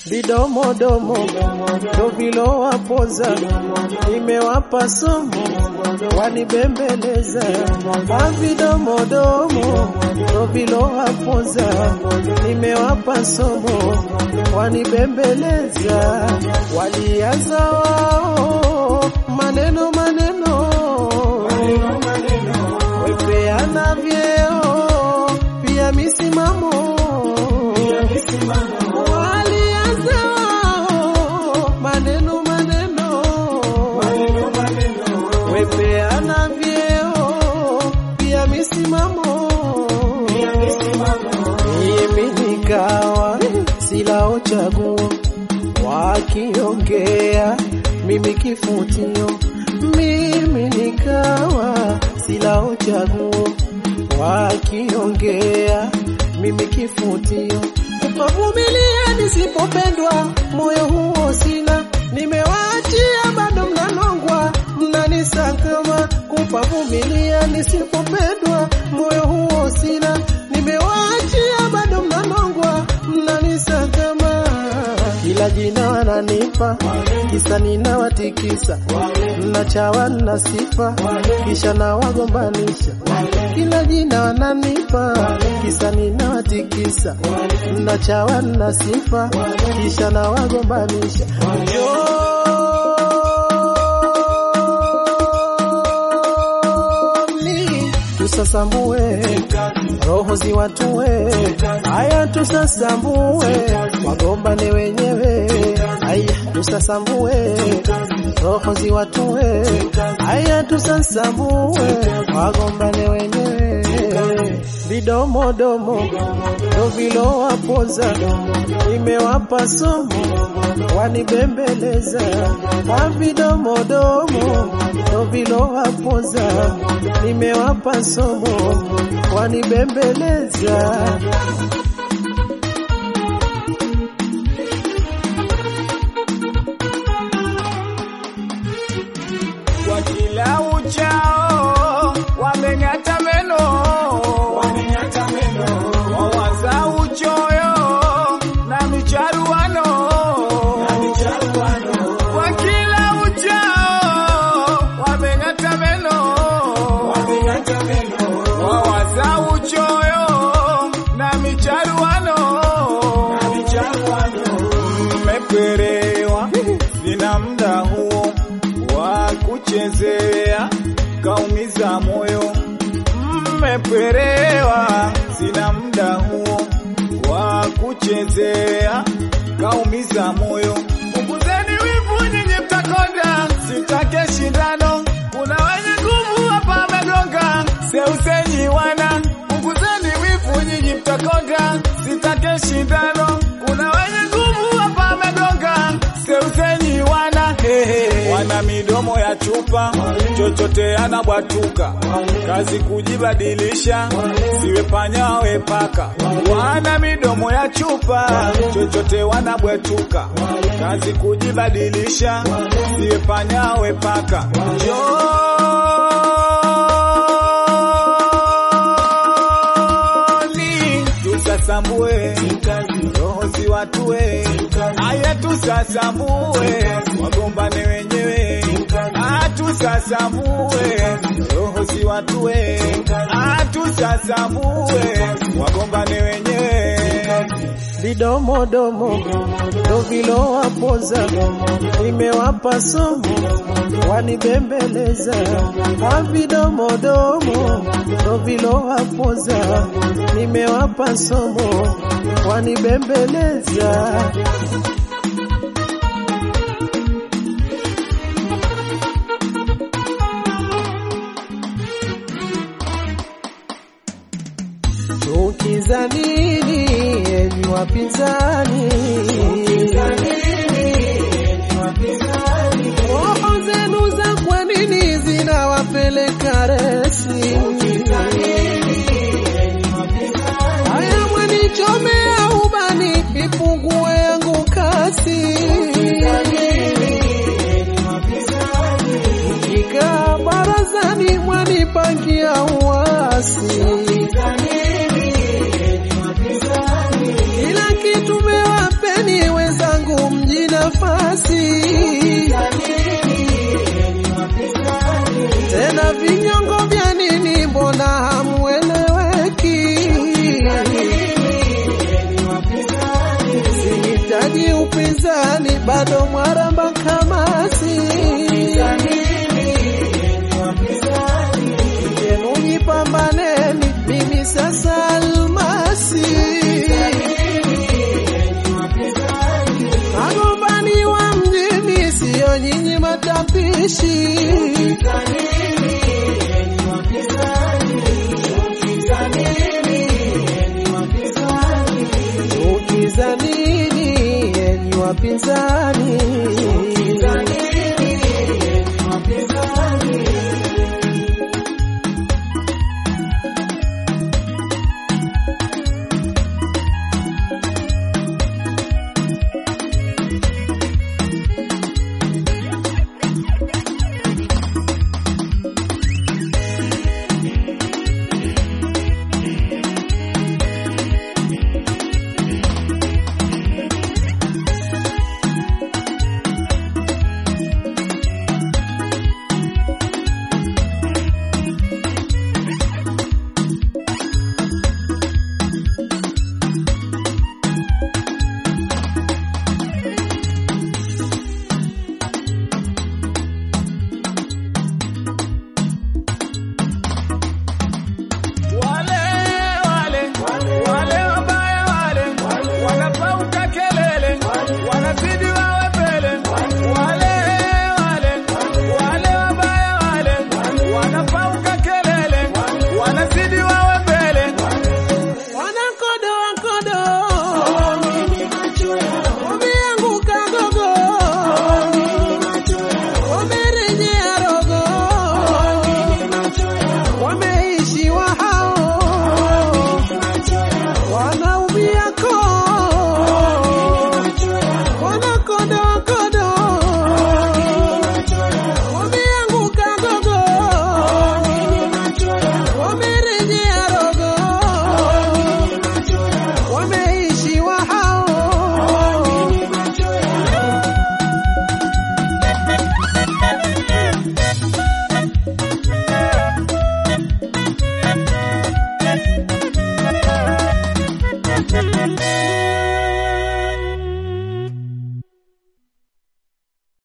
vidomodomo ndo vilowapoza, nimewapa somo wanibembeleza. Mavidomodomo ndo vilowapoza, nimewapa somo wanibembeleza. Walianza wao maneno maneno, wepeana vyeo pia misimamo walianza wao maneno maneno, wepeana vyeo pia misimamo, mimi nikawa silao chaguo, wakiongea mimi kifutio, mimi nikawa silao chaguo, wakiongea mimi kifutio Kuvumilia nisipopendwa, moyo huo sina, nimewaachia bado mnanongwa, mnanisakama. Kupavumilia nisipopendwa, moyo huo sina, nimewaachia bado mnanongwa, mnanisakama. Kila jina wananipa, kisa ninawatikisa, mnachawa na sifa, kisha nawagombanisha. Kila jina wananipa, kisa ninawatikisa, mnachawa na sifa, kisha nawagombanisha. Njoni tusasambue roho ziwatue, haya tusasambue, wagombane wenyewe, haya tusasambue roho ziwatue, haya tusasambue, wagombane wenyewe, vidomodomo ndo vilowapoza, nimewapa somo wanibembeleza, mavidomodomo ndo vilowapoza, nimewapa somo wanibembeleza. kwa kila uchao wameng'ata meno, wawaza uchoyo na micharuano, kwa kila uchao wameng'ata meno, wawaza uchoyo na micharuano, mmeperewa, sina muda huo wa kuchezea, kaumiza moyo. Mmeperewa, sina muda huo wa kuchezea, kaumiza moyo. Punguzeni wivu, nyinyi mtakonda, sitake shindano. Kuna wenye nguvu hapa wamegonga, seusenyi wana. Punguzeni wivu, nyinyi mtakonda, sitake shindano. Kuna wenye nguvu hapa wamegonga, seusenyi wana. Hehe. Wana midomo ya chupa, chochote anabwatuka, kazi kujibadilisha, siwe panya we paka. Wana midomo ya chupa, chochote wanabwetuka, kazi kujibadilisha, siwe panya we paka. Njoni tusasambue roho ziwatue, aya tusasambue wagombane wenyewe, atusasambue roho ziwatue, atusasambue wagombane wenyewe. vidomodomo ndo vilowapoza, nimewapa somo wanibembeleza. Mavidomodomo ndo vilowapoza, nimewapa somo wanibembeleza. Chukiza nini enyi wapinzani? Roho zenu za kwa nini zinawapeleka resi? Haya mwanichomea ubani, ipungue yangu kasi. Kikaa barazani mwanipangia uasi. Kila kitu mewapeni wenzangu bado mwaramba kamasi yenu jipambaneni, mimi sasa almasi magombani wa mjini, siyo nyinyi matapishi Chukiza nini enyi wapinzani? Wale wale wale wabaya wale wanapauka kelele, wanazidi wawe mbele. Wale wale wale wabaya wale wanapauka kelele, wanazidi wawe mbele. Wanakodo wakodo, wameanguka gogo, wamerejea rogo, wameishiwa hao, wanaumia koo, wanakodo wakodo, wameanguka gogo, wamerejea rogo wameishiwa hao.